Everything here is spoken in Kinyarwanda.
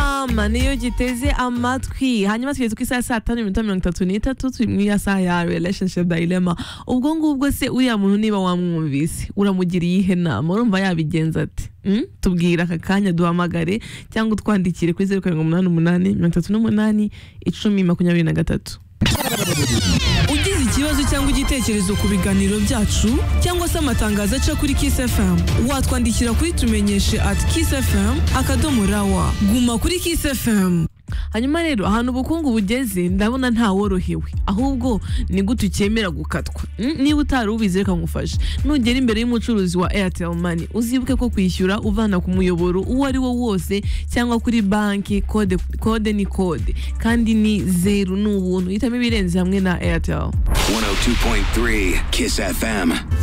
inama niyo giteze amatwi hanyuma tugeze ku isaha ya saa tanu n'iminota mirongo itatu n'itatu turi mu ya saha ya relationship dilemma ubwo ngubwo se uriya muntu niba wamwumvise uramugiriye iyihe nama urumva yabigenza ati Mm? tubwira aka kanya duhamagare cyangwa utwandikire kuri zeru karindwi umunani umunani mirongo itatu n'umunani icumi makumyabiri na gatatu ugize ikibazo cyangwa igitekerezo ku biganiro byacu cyangwa se amatangazo aca kuri Kiss FM watwandikira kuri tumenyeshe at Kiss FM akadomo rawa guma kuri Kiss FM hanyuma rero ahantu ubukungu bugeze ndabona ntaworohewe ahubwo ni gute ukemera gukatwa Mm, niba utari ubizi reka ngufashe nugera imbere y'umucuruzi wa airtel money uzibuke ko kwishyura uvana ku muyoboro uwo ari wo wose cyangwa kuri banki kode, kode ni kode kandi ni zeru ni ubuntu hitamo ibirenze hamwe na airtel 102.3 Kiss FM.